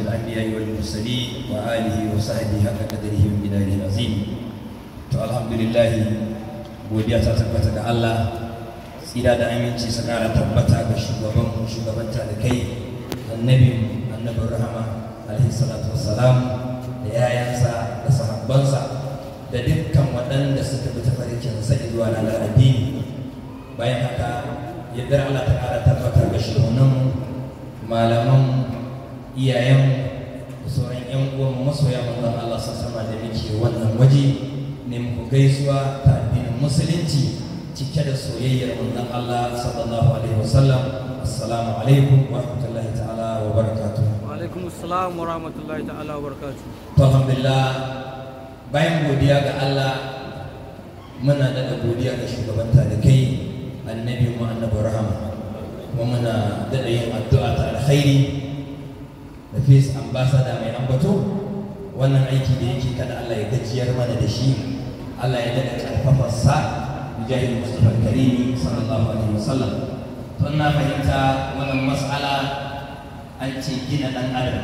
الأنبياء والمرسلين وآله وصحبه حق قدره ومقداره العظيم to alhamdulillah godiya ta tabbata ga Allah tsira da aminci su kara tabbata ga shugaban mu shugabanta da kai annabi annabin rahama alaihi salatu wassalam da yayansa da sahabbansa da dukkan waɗanda suka bi tafarkin sa zuwa ranar addini bayan haka yadda Allah ta kara tabbata ga shugabannin malaman iyayen da sauran yan uwan masoya manzon Allah sassama da muke wannan waje ne muku gaisuwa ta addinin musulunci cike da soyayyar manzon Allah sallallahu alaihi wasallam assalamu alaikum wa rahmatullahi ta'ala wa barakatuh wa alaikum assalam wa rahmatullahi ta'ala wa barakatuh to alhamdulillah bayan godiya ga Allah muna da godiya ga shugabanta da kai annabi mu annabi rahama kuma muna daɗa yin addu'a ta alkhairi da face ambassador mai ambato wannan aiki da yake kada Allah ya gajiyar mana da shi Allah ya daɗa ƙarfafarsa mujahid Mustapha Karimi sallallahu alaihi wasallam to na fahimta wannan mas'ala an ce gina ɗan adam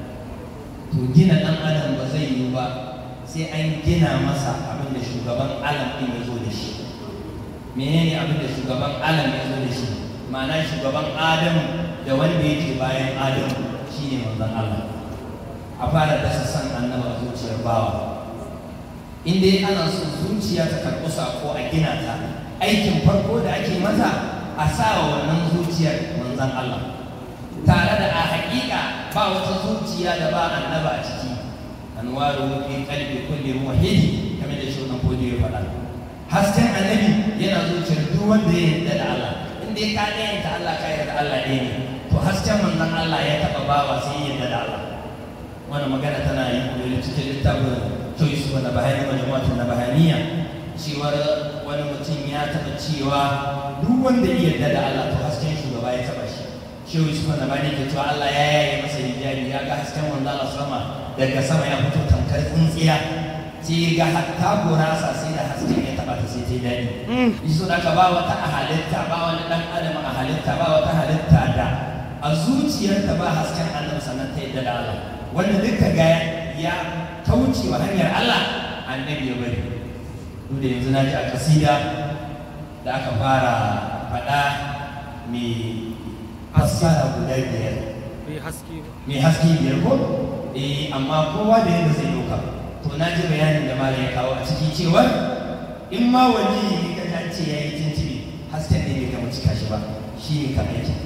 to gina ɗan adam ba zai yiwu ba sai an gina masa abin da shugaban alam ɗin ya zo da shi menene abin da shugaban alam ya zo da shi ma'ana shugaban adamu da wanda yake bayan adamu shine manzon Allah a fara dasa san annaba a zuciyar bawa in dai ana son zuciya ta karɓi sako a gina ta aikin farko da ake mata a sa wa wannan zuciyar manzon Allah tare da a haƙiƙa ba wata zuciya da ba annaba a ciki anwaru fi qalbi kulli muwahhid kamar da shi wannan ya faɗa hasken annabi yana zuciyar duk wanda ya yarda da Allah in dai ka ɗayanta Allah ka yarda Allah ɗaya ne to hasken manzon Allah ya taɓa bawa sai ya yarda da Allah wannan magana tana yi koyi cikin littafin Joyce wanda bahani majmu'atun nabahaniya cewar wani mutum ya taɓa cewa duk wanda ya yarda da Allah to hasken shugaba ya taɓa shi shehu Yusuf Nabani ke cewa Allah ya yaye masa hijabi ya ga hasken manzon Allah sama daga sama ya fito tamkar tsintsiya sai ga hatta gurasa sai da hasken ya taba ta sai ta daɗi iso da ka ba wata a halitta ba wani ɗan adam a halitta ba wata halitta da a zuciyarta ba hasken annabi sannan ta yadda da Allah wanda duka ga ya kauce wa hanyar Allah annabi ya bari duk da yanzu na ji a kasida da aka fara faɗa mai fassara guda biyar bai haske ba mai haske biyar ko eh amma kowa da yadda zai ɗauka to na ji bayanin da malam ya kawo a ciki cewa in ma wani ne ka ta ce ya yi tintibi hasken ne bai gama cika shi ba shi ne kan aiki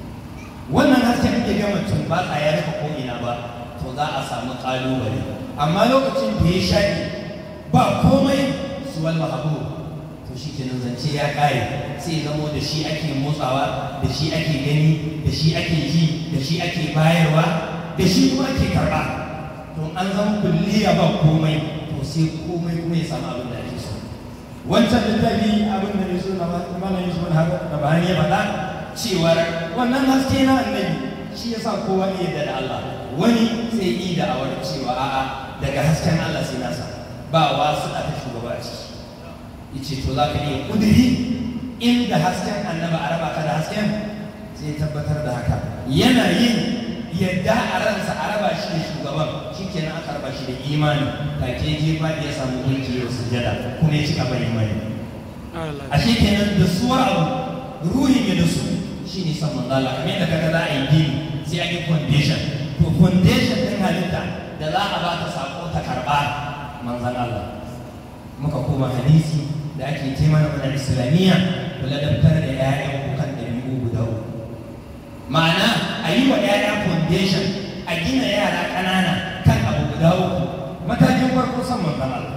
wannan hasken bai gama tumbatsa ya rufe ko ina ba to za a samu ƙalubale amma lokacin da ya shaƙi ba komai suwal mahabu to shi kenan zance ya ƙare sai zamo da shi ake motsawa da shi ake gani da shi ake ji da shi ake bayarwa da shi kuma ake karɓa to an zama kulliya ba komai to sai komai kuma ya samu abin da ake so wancan littafi abin da ne so na malam yusuf na bahani ya faɗa cewar wannan haske na annabi shi yasa kowa iya da Allah wani sai yi da awar cewa a'a daga hasken Allah sai nasa ba wasu a ta shugaba a ciki yace to za ka iya kudiri inda hasken annaba a raba ka da hasken sai tabbatar da haka yana yin yadda a ransa a raba shi da shugaban shi kenan aka raba shi da imani take je ba ya samu mulki yau sujada kuma ya cika bai imani a shi kenan da suwar abu ruhin ya da su shi ne san manzo Allah kamar yadda kaga za a yi gini sai an yi foundation to foundation din halitta da za a ba ta sako ta karba manzon Allah muka koma hadisi da ake ce mana mana islamiyya kula da fitar da 'ya'yan kukan ɗabi'u guda uku ma'ana a yi wa 'ya'ya foundation a gina yara ƙanana kan abu guda uku matakin farko san manzon Allah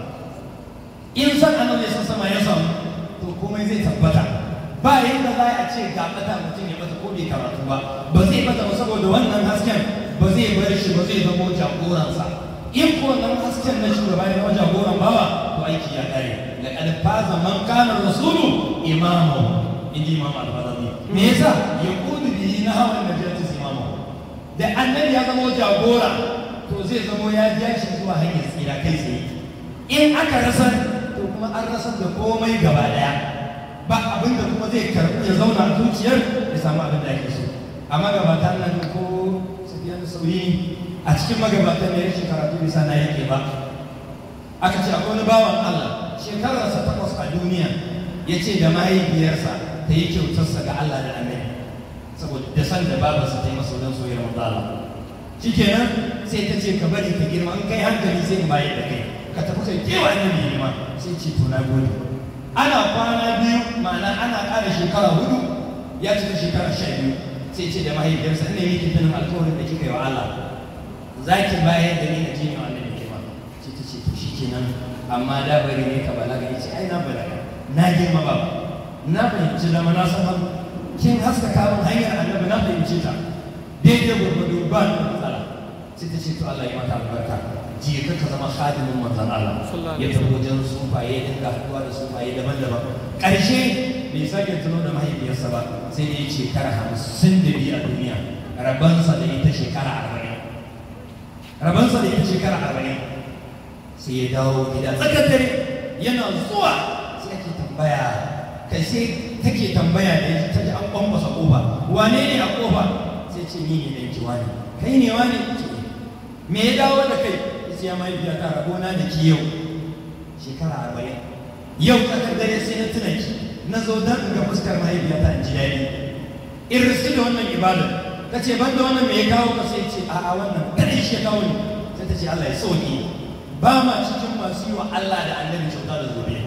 in san annabi ya sama ya samu to komai zai tabbata ba yadda za a ce ga bata mutum ya mata ko bai karatu ba ba zai bata ba saboda wannan hasken ba zai bar shi ba zai zama jagoransa in ko wannan hasken na shugaba ya zama jagoran bawa to aiki ya kare laqad faza man kana rasulu imamu inji imam al-farabi me yasa yaqudu bihi nahwa najati imamu da annabi ya zama jagora to zai zama ya ja shi zuwa hanyar tsira kai tsaye in aka rasa to kuma an rasa da komai gaba daya ba abin da kuma zai karɓi ya zauna a zuciyar ya samu abin da ake so amma gabata nan ko safiyan sauri a cikin magabatan ne rashin karatu bisa na yake ba aka ce akwai wani bawan Allah shekararsa takwas a duniya ya ce da mahaifiyarsa ta yi kyautarsa ga Allah da annabi saboda da san da babarsa ta yi masa wajen soyayyar manzala shikenan sai ta ce ka bari ka girma in kai hankali sai in bayar da kai ka tafi kai kewa annabi girma sai ce to na gode ana kwana biyu ma'ana ana ƙara shekara hudu ya cika shekara sha biyu sai ce da mahaifiyarsa ina yi tunanin alkawarin da kika yi wa Allah za ki bayar da ni na jini wa annabi girma sai ta ce to shikenan amma da bari ne ka balaga ya ce ai na balaga na girma ba na fahimci zama na san hannu kin haskaka min hanyar annabi na fahimci ta daidai gwargwado ba ni da matsala sai ta ce to Allah ya mata albarka je ka ka zama khadimin manzon Allah ya tafi wajen sufaye ya dinga haɗuwa da sufaye daban-daban ƙarshe bai sake tuno da mahaifiyarsa ba sai ya ce kara hamsin da biyu a duniya rabansa da ita shekara arba'in rabansa da ita shekara arba'in sai ya dawo gida tsakar dare yana zuwa sai ake tambaya kai sai take tambaya da ya ta ji an kwambasa kofa wane ne a kofa sai ce ni ne dan kiwa ne kai ne wane ce me ya dawo da kai sai ya mahaifiya ta rabona da ki yau shekara arba'in yau tsakar dare sai na tuna ki na zo don in ga fuskar mahaifiya ta in ji daɗi in riski da wannan ibadar ka ce ban da wannan me ya kawo ka sai ce a'a wannan kadai shi ya kawo ni sai ta ce Allah ya sauki ba ma cikin masu yi wa Allah da annabi kyauta da zobe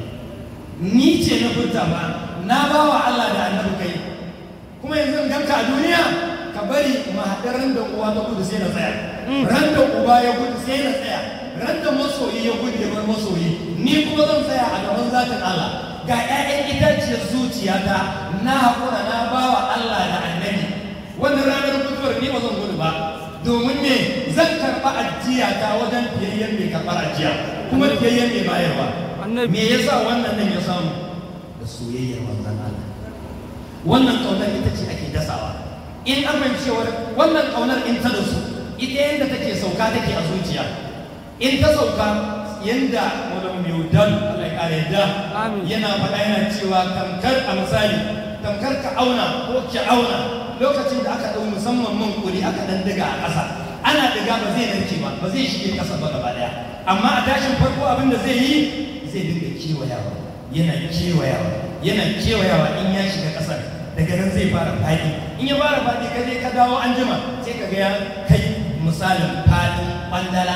ni ce na furta ba na ba wa Allah da annabi kai kuma yanzu in ganka a duniya ka bari mu haɗa ran da uwa ta gudu sai na tsaya ran da uba ya gudu sai na tsaya ran da masoyi ya gudu ya bar masoyi ni kuma zan tsaya a gaban zatin Allah ga 'ya'yan itaciyar zuciyata na haƙura na ba wa Allah da annabi wannan ranar mutuwar ni ba zan gudu ba domin me zan karɓa ajiya ta wajen fiyayyen mai karɓar ajiya kuma fiyayyen mai bayarwa me yasa wannan nan ya samu da soyayyar manzon Allah wannan kaunar ita ce ake dasawa in an cewar wannan kaunar in ta dasu ita yadda take sauka take a zuciya in ta sauka yanda wani mai wudan Allah ya kare yadda yana faɗa yana cewa tamkar a misali tamkar ka auna ko ki auna lokacin da aka ɗau musamman man kuri aka ɗan diga a ƙasa ana diga ba zai narke ba ba zai shige ƙasa ba gaba ɗaya amma a tashin farko abin da zai yi zai dinga kewayawa yana kewayawa yana kewayawa in ya shiga ƙasar daga nan zai fara faɗi in ya fara faɗi ka je ka dawo an jima sai ka ga ya kai misalin faɗin ɓandala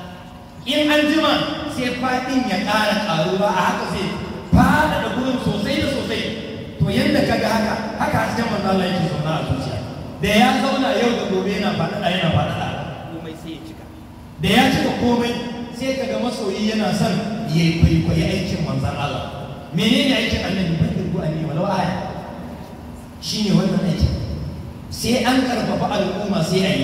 in an jima sai faɗin ya ƙara ƙaruwa a haka zai faɗaɗa gurin sosai da sosai to yadda ka ga haka haka hasken manzo Allah yake zauna a zuciya da ya zauna yau da gobe yana faɗaɗa yana faɗaɗa komai sai ya cika da ya cika komai sai ka ga masoyi yana son ya kwaikwayi aikin manzon Allah menene aikin annabi ban dirgu annabi walau aya shine wannan aikin sai an karfafa al'umma sai a yi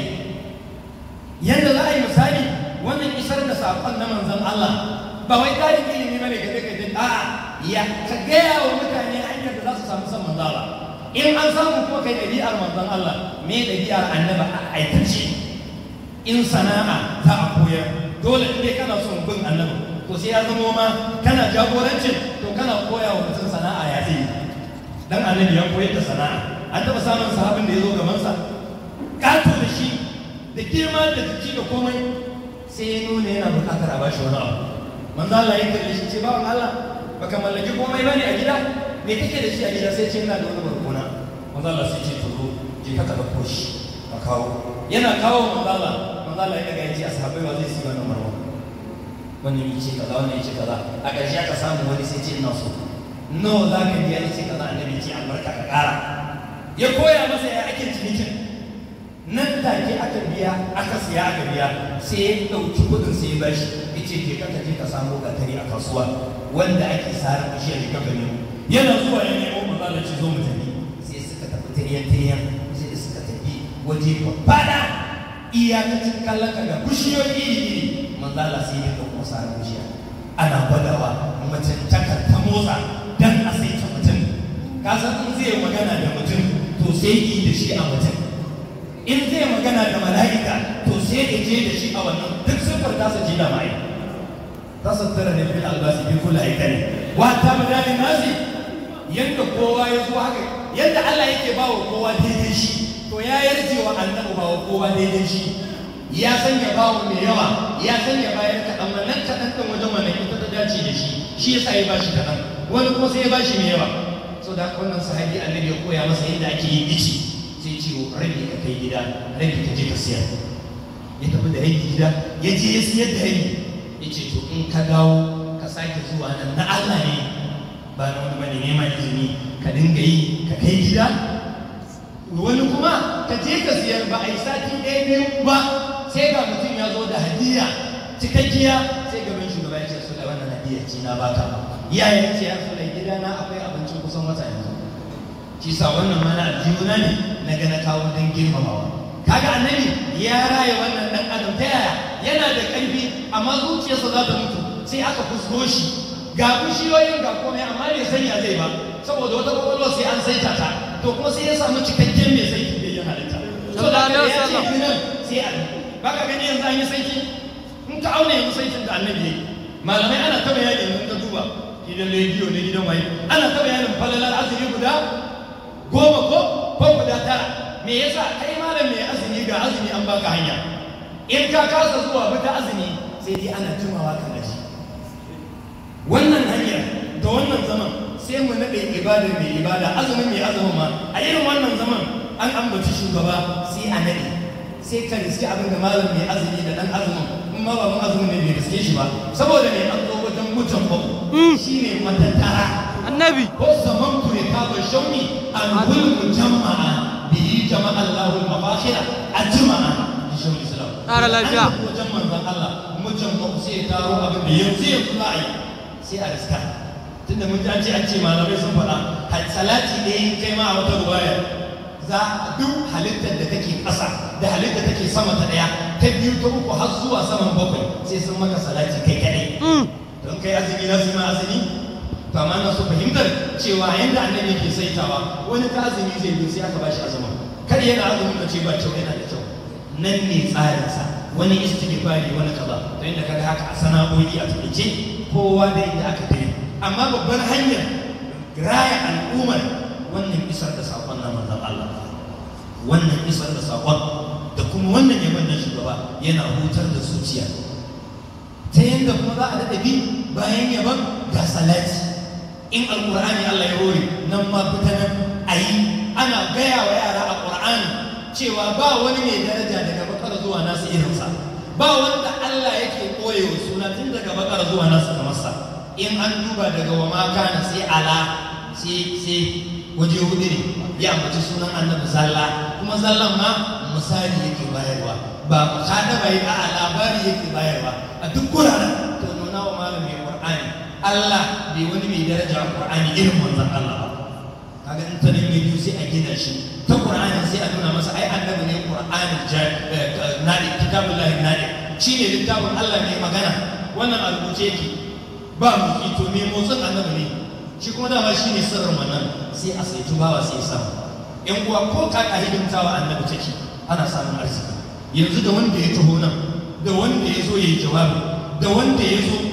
yadda za a yi misali wannan isar da saƙon na manzon Allah ba wai ƙarin ilimi bane ka kai kai a'a ya ka gaya wa mutane hanyar da za su samu san manzon Allah in an samu kuma kai ɗabi'ar manzon Allah me ɗabi'ar annaba a aikace in sana'a za a koyar dole in dai kana son bin annabi to sai ya zamo ma kana jagorancin to kana koya wa mutum sana'a ya zai dan annabi ya koyar da sana'a an taɓa samun sahabin da ya zo gabansa ƙato da shi da girma da jiki da komai sai ya nuna yana buƙatar a bashi wani abu manzo Allah ya kalle shi ce bawan Allah baka mallaki komai bane a gida me kake da shi a gida sai ce ina da wani barkona manzo Allah sai ce to zo je ka ka dauko shi ka kawo yana kawo manzo Allah manzo Allah ya daga ya ce ashabai wa zai siya wannan barkona wannan yace kaza wannan yace kaza a ƙarshe aka samu wani sai ce ina so nawa za ka biya yace kaza annabi ce albarka ka ƙara ya koya masa ya ake cinikin nan take aka biya aka siya aka biya sai ya ɗauki kuɗin sai ya bashi ya ce ke ka je ka samu gatari a kasuwa wanda ake sare bishiyar da ka nemo yana zuwa ya nemo maza da ce zo mu tafi sai suka tafi tiriyan tiriyan sai suka tafi waje babbada iyakacin kallon ka ga bishiyoyi iri iri manzala sai ya ɗauko sare bishiya ana gwadawa mutum takar ta motsa dan a sai ta mutum ka san in zai magana da mutum to sai yi da shi a mutum in zai magana da mala'ika to sai ya je da shi a wannan duk siffar tasa ji da mai tasa tara ne fil albasi bi kulli aikani wa ta madani nasi yanda kowa ya zo haka yanda Allah yake ba wa kowa daidai shi to ya yarje wa annabi ba wa kowa daidai shi ya san ya bawa mai yawa ya san ya bayar kaɗan wannan kaɗan ɗin wajen wannan ita ta dace da shi shi yasa ya bashi kaɗan wani kuma sai ya bashi mai yawa so da wannan sahabi annabi ya koya masa yadda ake yin ici sai ce rabi ka kai gida rabi ka je ka siyar ya tafi da rabi gida ya je ya siyar da rabi ya ce to in ka dawo ka sake zuwa nan na Allah ne ba na wani bane neman izini ka dinga yi ka kai gida wani kuma ka je ka siyar ba a yi sati ɗaya biyu ba sai ga mutum ya zo da hadiya cikakkiya sai gaban shugaba ya ce su da wannan hadiya ce na baka iyaye ce ya su da gidana akwai abincin kusan wata yanzu shi sa wannan mana aljihuna ne na ga na kawo don girmamawa kaga annabi ya raya wannan dan adam ta yaya yana da ƙarfi amma zuciyarsa za ta mutu sai aka fusko shi ga bishiyoyin ga komai amma bai sanya zai ba saboda wata kwakwalwa sai an saita ta to kuma sai ya samu cikakken mai saiti da yin halitta so da aka ya ce nan sai a ba ka gani yanzu an yi saiti in ka auna yanzu saitin da annabi ya yi malamai ana ta bayani yanzu ka duba gidan rediyo ne gidan waye ana ta bayanin falalar azumi guda goma ko ko guda tara me yasa kai malam mai azumi ga azumi an baka hanya in ka kasa zuwa bi ta azumi sai dai ana jimawa kan gaji wannan hanyar da wannan zaman sai mu naɗe ibada mai ibada azumin mai azumin ma a irin wannan zaman an ambaci shugaba sai a naɗe sai ka riski abin da malam mai azumi da ɗan azumin in ma ba mun azumin ne bai riske shi ba saboda mai an zo wajen mutum ba shi ne matattara annabi ko zaman kure ka ba shauni an gulmu jama'a bihi jama'a Allahu al-mafashira a jama'a bi shauni salam Ƙara lafiya. An wajen manzon Allah mutum ba sai ya taro abin da yanzu yanzu za a yi sai a riska tunda mun ji an ce an ce malamai sun faɗa har salati da yin kai ma a wata ruwaya za a duk halittar da take ƙasa da halittar da take sama ta ɗaya ta biyu ta uku har zuwa saman bakwai sai sun maka salati kai kaɗai don kai azumi na su ma azumi to amma na so fahimtar cewa yanda annabi yake saitawa wani ta azumi zai yi sai aka bashi azumin kar yana azumin ka ce ba kyau yana da kyau nan ne tsarinsa wani istighfari wani kaza to inda kaga haka a sana'o'i a tafice kowa da inda aka tafi amma babbar hanyar raya al'ummar wannan isar da saƙon na manzon Allah wannan isar da saƙon da kuma wannan yaban na shugaba yana hutar da zuciya ta yadda kuma za a daɗa bi bayan yaban ga salati in alƙur'ani Allah ya hore nan ma fita nan a yi ana gaya wa yara a ƙur'ani cewa ba wani mai daraja daga bakar zuwa nasu irinsa ba wanda Allah yake koye wa suna tun daga bakar zuwa nasu kamar sa in an duba daga wa maka na sai ala sai sai waje hudu ne ya ambaci sunan annabi zalla kuma zallan ma misali yake bayarwa ba kada bai a labari yake bayarwa a duk guraren to nuna wa malami qur'ani Allah bai wani mai daraja a qur'ani irin manzon Allah ba kaga in ta nan biyu sai a gina shi ta qur'ani sai a nuna masa ai annabi ne qur'ani nadi kitabullahi nadi shine littafin Allah ne magana wannan a rubuce yake ba mu to me motsin annabi ne shi kuma dama shine sirrin wannan sai a saitu bawa sai ya samu yan uwa ko kaka hidimtawa annabi take ana samun arziki yanzu da wanda ya taho nan da wanda ya zo ya yi jawabi da wanda ya zo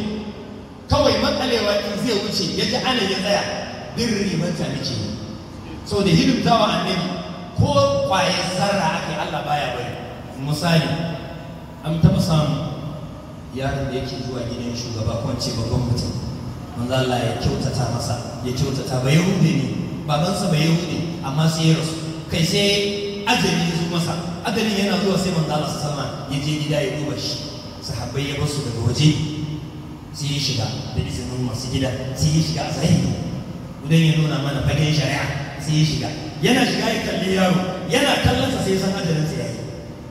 kawai makalewa in zai wuce ya ji ana ya tsaya din ribanta nake yi so da hidimtawa annabi ko kwayar zarra aka yi Allah baya bari misali an taɓa samun yaron da yake zuwa gidan shugaba ko ce babban mutum manzo Allah ya kyautata masa ya kyautata ba yahudi ne babansa ba yahudi amma sai ya rasu kai sai ajali ya zo masa ajalin yana zuwa sai manzo Allah sama ya je gida ya duba shi sahabbai ya basu daga waje sai ya shiga da izinin masu gida sai ya shiga a zahiri idan ya nuna mana fagen shari'a sai ya shiga yana shiga ya kalli yaro yana kallonsa sai ya san ajalin sa yayi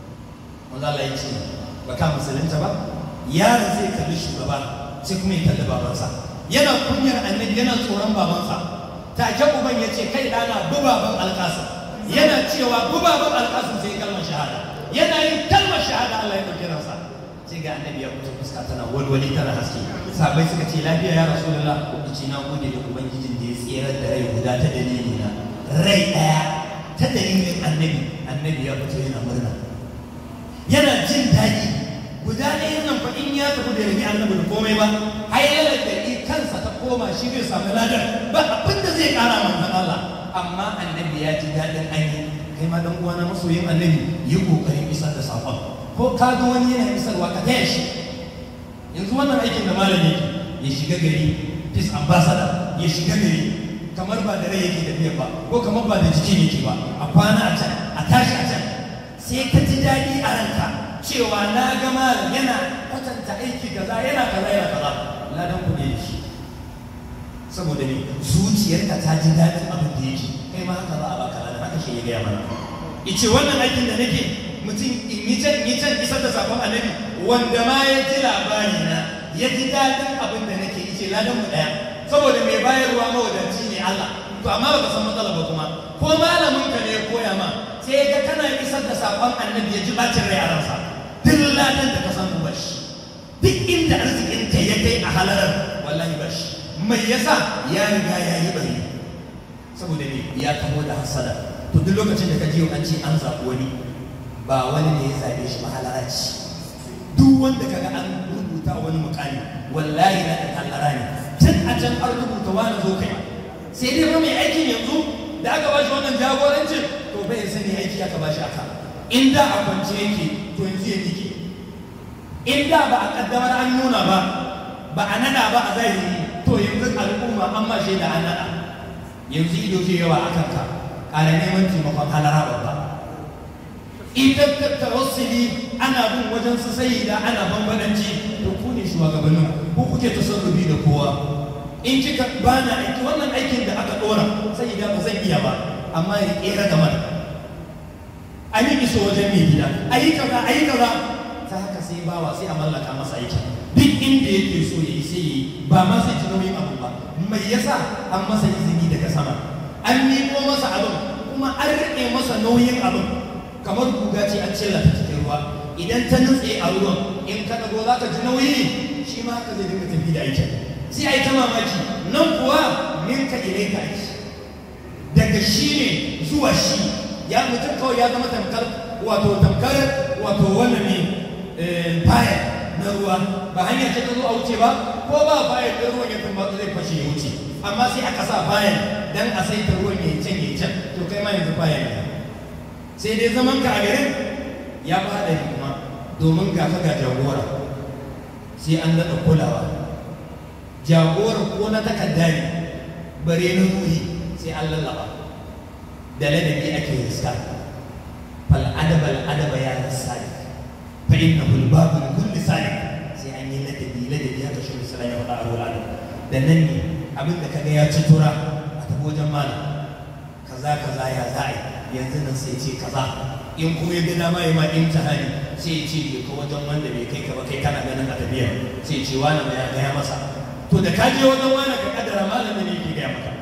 manzo Allah ya ce ba ka musulunta ba yaron zai kalli shugaba sai kuma ya kalli babansa yana kunyar annabi yana tsoron babansa take uban ya ce kai dana bubaban alƙasim yana cewa bubaban alƙasim sai kalmar shahada yana yin kalmar shahada Allah ya ɗauki ransa sai ga annabi ya fito fuska tana walwali tana haske sabai suka ce lafiya ya rasulullah ko ce na gode da ubangijin da ya tsirar da rai guda ta dalili na rai ɗaya ta dalilin annabi annabi ya fito yana murna yana jin daɗi guda ɗaya nan fa in ya tafi da rami annabi da komai ba har yana da kansa ta koma shi zai samu ladar ba abin da zai ƙara manzon Allah amma annabi ya ji daɗin ainihin kai ma dan uwana masoyin annabi yi kokarin isar da saƙon ko ka ga wani yana isarwa ka taya shi yanzu wannan aikin da malam yake ya shiga gari peace ambassador ya shiga gari kamar ba da rai yake tafiya ba ko kamar ba da jiki yake ba a kwana a can a tashi a can sai ka ji daɗi a ranka cewa na ga malam yana kwatanta aiki kaza yana kaza yana kaza ladan ku ne da shi saboda ne zuciyarka ta ji daɗin abin da yake kai ma haka za a baka ladan haka shi ya gaya mana ice wannan aikin da nake mutum in yi can yi can isar da sakon annabi wanda ma ya ji labari na ya ji daɗin abin da nake ice ladan mu ɗaya saboda mai bayarwa mawadaci ne Allah to amma baka san matsala ba kuma ko malamin ka ne ya koya ma sai ga kana isar da sakon annabi ya ji bacin rai a ransa duk ladan da ka samu bashi duk inda arzikin ka ya kai a halarar wallahi bashi mai yasa ya riga ya yi bari saboda ne ya kamo da hasada to duk lokacin da ka ji an ce an zaɓi wani ba wani ne ya zaɓe shi ba halara ce duk wanda ka ga an rubuta wani mukami wallahi na ɗan hallara ne tun a can an rubuta wani zo kai sai dai fa mai aikin yanzu da aka ba shi wannan jagorancin to bai sani aiki aka ba shi aka in da a kwance yake to yanzu ya nike in da ba a kaddamar an nuna ba ba a nada ba a zahiri to yanzu al'umma an ma shaida an nada yanzu ido ke yawa a kanka ƙara neman taimakon halara babba idan ta tawassuli ana bin wajen su sai da ana bambadanci to ku ne shugabannin ku kuke tasarrufi da kowa in kika ba na aiki wannan aikin da aka dora sai da ba zan iya ba amma ya kera da mana a yi iso wajen mai gida a yi kaza a yi kaza ta haka sai bawa sai a mallaka masa aiki duk inda yake so ya yi sai yi ba ma sai ji nauyin abu ba mai yasa an masa izini daga sama an miƙo masa abin kuma an riƙe masa nauyin abin kamar guga ce an cilla ta cikin ruwa idan ta nutse a ruwan in ka ɗago za ka ji nauyi shi ma haka zai dinga tafi da aikin sai a yi ta mamaki nan kuwa minka ile ka aiki daga shi ne zuwa shi ya mutum kawai ya zama tamkar wato tamkar wato wannan ne baya na ruwa ba hanya ce ta zo a wuce ba ko ba baya da ruwan ya tumbatsu zai fashe ya wuce amma sai aka sa bayan dan a saita ruwan ya can ya can to kai ma yanzu bayan ne sai dai zaman ka a garin ya ba da kuma domin ga ka ga jagora sai an daɗa kulawa jagora ko na takarda ne bare na ruhi sai an lallaba da ladabi ake riska fal adaba al adaba ya sadiq fa innahu al babu li kulli sadiq sai an yi ladabi ladabi haka shi sallallahu alaihi wa sallam da nan ne abin da kaga ya ci tura a tafi wajen malam kaza kaza ya za'a yanzu nan sai ce kaza in kuma ya ga dama ya ma imtihani sai ya ce ka wajen wanda bai kai ka ba kai kana ganin a tafiya sai ya ce wani mai ya gaya masa to da ka je wajen wani ka kaddara malamin ne yake gaya maka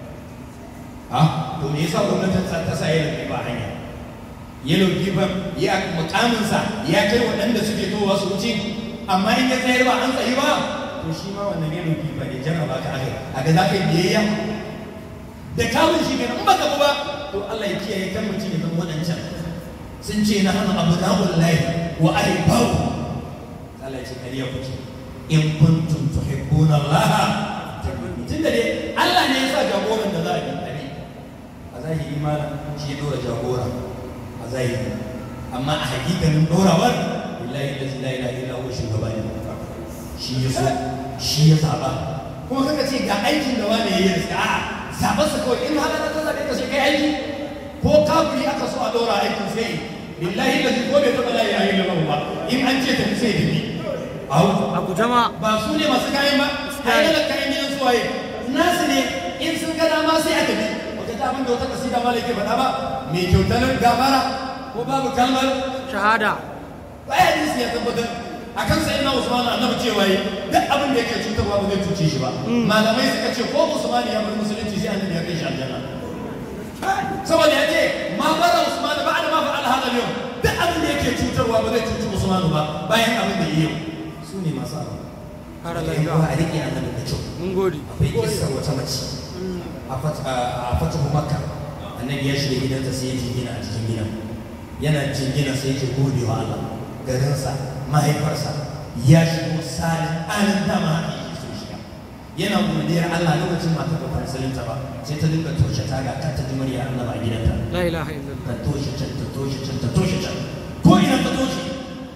ha to me yasa gwamnatin ta sa yellow fever hanya yellow fever ya mukaminsa ya kai waɗanda suke towa su wuce amma in ya tsayar ba an tsayi ba to shi ma wannan yellow fever ne jarraba ka aka a ga za ka yi biyayya da kawun shi kenan in baka ba to Allah ya kiyaye kan mutum ya zama waɗancan sun ce na hana abu na'ul lahi wa ahibbau Allah ya ce kariya kuke in kuntum tuhibbuna Allah tun da dai Allah ne ya sa jagoran da za a yi a zahiri malam shi ya dora jagora a zahiri amma a hakikanin dorawar billahi da la ilaha illa huwa shugaba ne shi ya so shi ya zaba kuma kaka ce ga aikin da wani yayi riska a'a zaɓar sa kawai in haka ta zaɓe ka sai kai aiki ko kafiri aka so a dora aikin sai billahi da ko bai taɓa la ilaha illa ba in an ce tafi sai tafi au a gujama ba su ne masu kayan ba ai da kayan gidan su waye nasu ne in sun ga dama sai aka bi wata ta abin da wata kasida ma ke faɗa ba mai kyautar gafara ko babu kalmar shahada ai hadisi ya tabbatar akan sai na Usman annabi cewa yi duk abin da yake cutarwa ba zai cuce shi ba malamai suka ce ko Usman ya bar musulunci sai annabi ya kai shi aljanna saboda ya ce ma bara Usman ba da ma fa'al hada yau duk abin da yake cutarwa ba zai cuci Usman ba bayan abin da yake su ne masu abu kara da yan lafiya a rike annabi da kyau mun gode akwai kissar wata mace a fatahu makka annabi ya shiga gidansa sai ya jingina a cikin gidan yana jingina sai ya ce gode wa Allah garinsa mahaifarsa ya shigo salin alin dama haka yake so shiga yana godiyar Allah lokacin matar ba ta musulunta ba sai ta dinga toshe taga kan ta ji murya Allah a gidanta la ilaha illallah ta toshe can ta toshe can ta toshe can ko ina ta toshe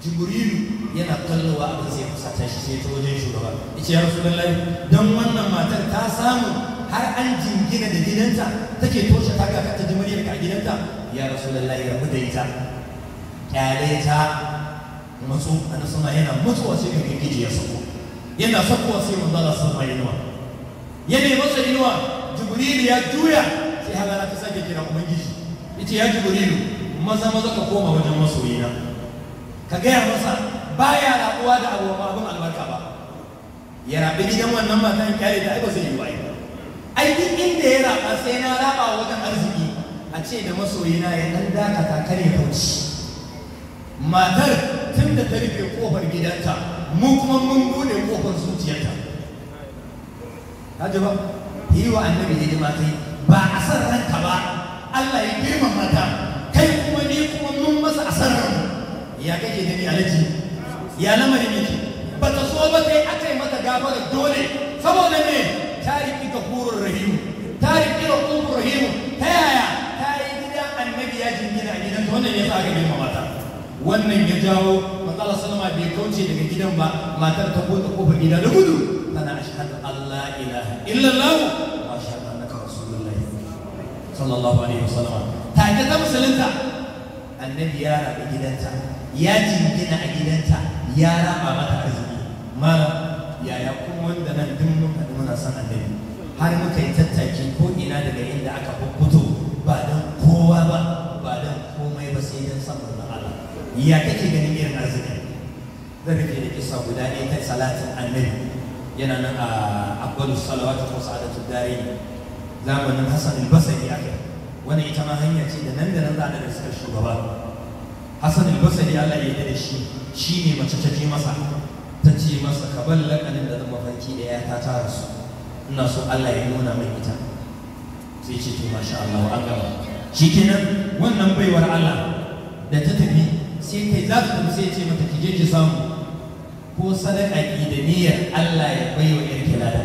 jibrilu yana kallowa abin sai fusata shi sai ta wajen shugaba yace ya rasulullahi dan wannan matar ta samu har an jingina da gidanta take toshe ta ga ta ji muryar ka gidanta ya rasulullahi rabu da ita kyale ta matsu ana sama yana mutuwa sai ka gije ya sako yana sakowa sai manzo Allah sallallahu alaihi wasallam ya ne masa inuwa jibrilu ya juya sai halala ta sake kira ubangiji yace ya jibrilu maza maza ka koma wajen masoyina ka gaya masa baya rabuwa da abu ba abin albarka ba ya rabi gidan wannan matan kyale da ai ba zai yi ba ai duk inda ya raba sai na raba wajen arziki a ce da masoyina ya dan dakata kar ya kauci matar tun da ta rufe kofar gidanta mu kuma mun bude kofar zuciyarta ka ji ba yi wa annabi hidima kai ba a san ranka ba Allah ya girmama ta kai kuma ni kuma mun masa asarar ya kake gani alaji ya lamarin yake ba ta so ba sai aka yi mata gafara dole saboda me ta riƙi gafurur rahimu ta riƙi rahimur rahimu ta yaya ta yi gidan annabi ya jingina a gidan wannan ya sa aka girmama ta wannan ya jawo matsala salama bai kauce daga gidan ba matar ta buɗe kofar gida da gudu tana ashhadu Allah ilaha illallah wa ashhadu annaka rasulullah sallallahu alaihi wasallam take ta musulunta annabi ya rabu gidanta ya jingina a gidanta ya raba mata arziki mala yaya kuma wanda nan duk mun haɗu muna son annabi har muka yi tattaki ko ina daga inda aka fito ba don kowa ba ba don komai ba sai don san manzon Allah ya kake ganin irin arziki zan rufe da kisa guda ɗaya ta salatin annabi yana nan a abbalu salawatu ko sa'adatu dare zamanin hasan al-basri aka wannan ita ma hanya ce da nan da nan za a da suka shugaba hasan al-basri Allah ya yarda da shi shine mace ta je masa ta ce masa ka bar lakanin da zama farki da ya ta tara su ina so Allah ya nuna min ita sai ce to masha Allah an gama shikenan wannan baiwar Allah da ta tafi sai kai za ta tafi sai ce mata ki je ki samu ko sadaka ki da niyyar Allah ya bai wa yarki lada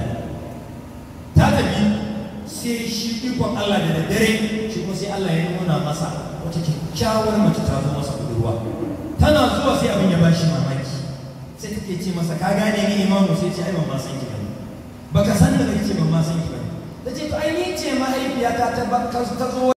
ta tafi sai shi ikon Allah da daddare shi kuma sai Allah ya nuna masa wata kyakkyawar mace ta zo masa budurwa tana zuwa sai abin ya bashi mamaki sai take ce masa ka gane ni imamu sai ce ai ban ma san ki bane baka san da nake ban ma san ki bane tace to ai ni ce mahaifiyata ta ta zo